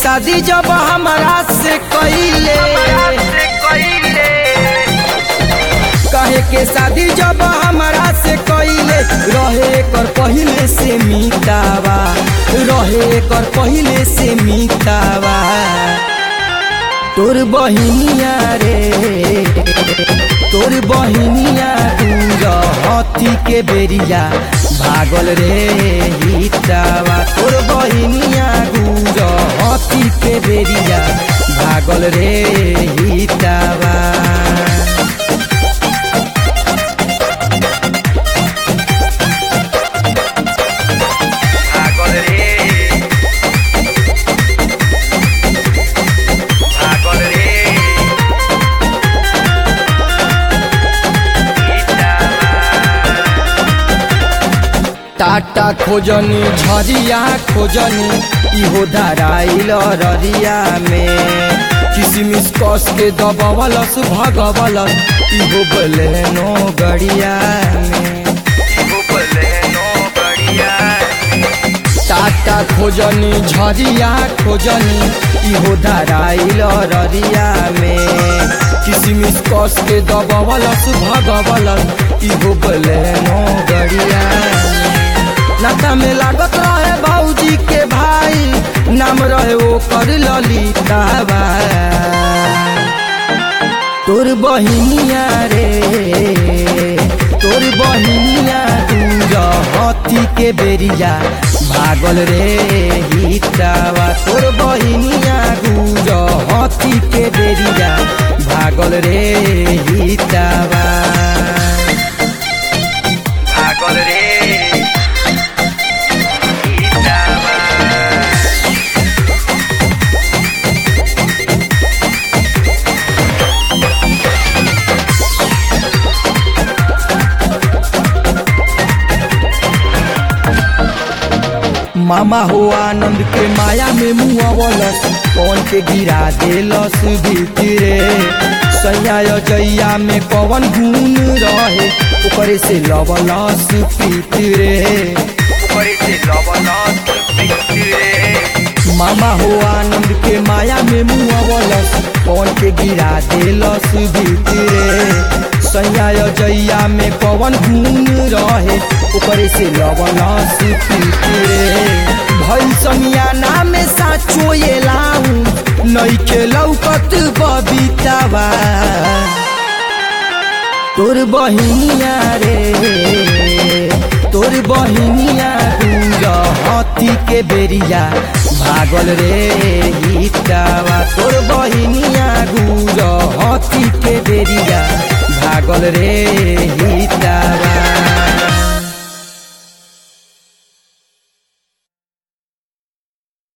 शादी जब हमरा से कइले कहे के शादी जब हमरा से कइले रहे कर पहिले से मितावा रहे कर पहिले से मितावा तोर बहिनिया रे तोर बहिनिया दूर हथी के बेरिया भागल रे हितावा तोर बहिनिया दूर हथी के बेरिया भागल रे हितावा भागल रे भागल रे टाटा खोजनी झरिया खोजनी इहो धराइल ररिया में किसमिस कस के दबवलस भगवलस इहो बलेनो गड़िया में बोलेनो बढ़िया टाटा खोजनी झरिया खोजनी इहो धराइल ररिया में किसमिस कस के दबवलस भगवलस इहो बलेनो गड़िया में नाता में लागत रहे बाबूजी के भाई नाम रहे वो कर ललिताबा तोर बहिनिया रे तोर बहिनिया दूर हथी के बेरिया भागल रे हितावा तोर बहिनिया दूर हथी के बेरिया भागल रे हितावा भागल रे गीतावा मामा हो आनंद के माया में मुआवलस कौन के गिरा देलस भीतरे सैया जैया में कवन गुण रहे ओकरे से लवलस पीतरे ऊपर से लवलस पितरे मामा हो आनंद के माया में मुआवलस कौन के गिरा देलस भीतरे सैया जैया में कवन गुण रहे ओकरे से लवलस पीतरे भइल समियाना में साचो ये लाऊ नइखे लौकत बबीतावा तोर बहिनिया रे तोर बहिनिया दूर हथी के बेरिया भागल रे हितावा तोर बहिनिया दूर हथी के बेरिया भागल रे हितावा